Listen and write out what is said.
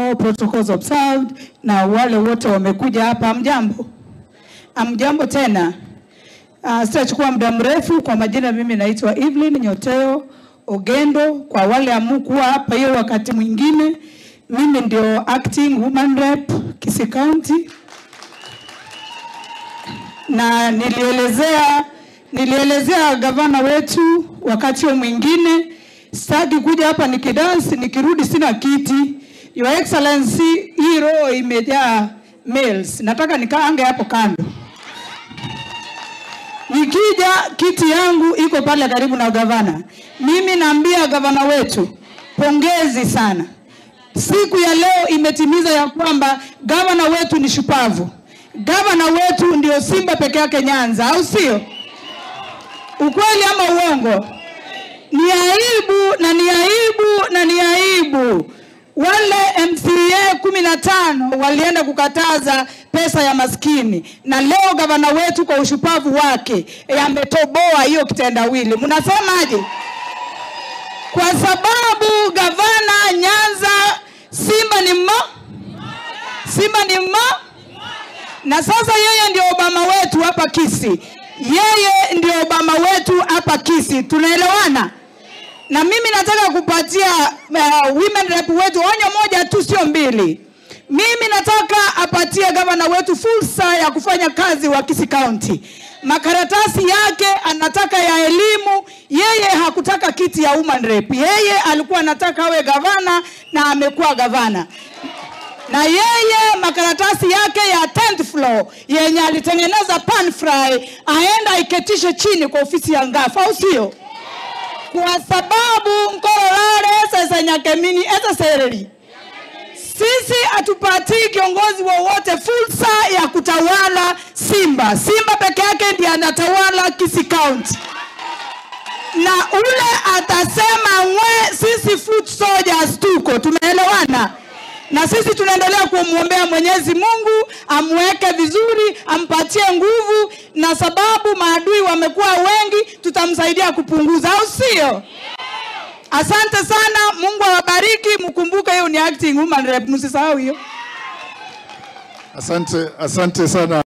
all protocols observed, na wale wote wamekuja hapa, amjambo, amjambo tena. Uh, sitachukua muda mrefu. Kwa majina, mimi naitwa Evelyn Nyoteo Ogendo. Kwa wale amukuwa hapa hiyo wakati mwingine, mimi ndio acting woman rep Kisii County, na nilielezea nilielezea gavana wetu wakati huo mwingine, sitaki kuja hapa nikidansi, nikirudi sina kiti. Your Excellency, hii roho imejaa males, nataka nikaange hapo kando. Nikija kiti yangu iko pale karibu na gavana. Mimi naambia gavana wetu pongezi sana, siku ya leo imetimiza ya kwamba gavana wetu ni shupavu. Gavana wetu ndio Simba peke yake Nyanza, au sio? Ukweli ama uongo? Ni aibu na ni aibu na ni aibu. Wale MCA kumi na tano walienda kukataza pesa ya maskini, na leo gavana wetu kwa ushupavu wake eh, ametoboa hiyo kitendawili. Mnasemaje? Kwa sababu gavana Nyanza, Simba ni mmo, Simba ni mmo, na sasa yeye ndio Obama wetu hapa Kisii. Yeye ndio Obama wetu hapa Kisii, tunaelewana? Na mimi nataka kupatia uh, women rep wetu onyo moja tu, sio mbili. Mimi nataka apatie gavana wetu fursa ya kufanya kazi wa Kisii County. Makaratasi yake anataka ya elimu, yeye hakutaka kiti ya woman rep. Yeye alikuwa anataka awe gavana na amekuwa gavana na yeye makaratasi yake ya 10th floor yenye alitengeneza pan fry aenda aiketishe chini kwa ofisi ya ngafu, au sio? Kwa sababu nkororare sasa nyakemini eza sereri sisi hatupatii kiongozi wowote fursa ya kutawala Simba. Simba peke yake ndiye anatawala Kisii County, na ule atasema ngwe, sisi foot soldiers tuko, tumeelewana na sisi tunaendelea kumwombea Mwenyezi Mungu amweke vizuri, ampatie nguvu, na sababu maadui wamekuwa wengi, tutamsaidia kupunguza, au sio? Asante sana, Mungu awabariki. Mkumbuke hiyo ni acting woman rep, msisahau hiyo. Asante, asante sana.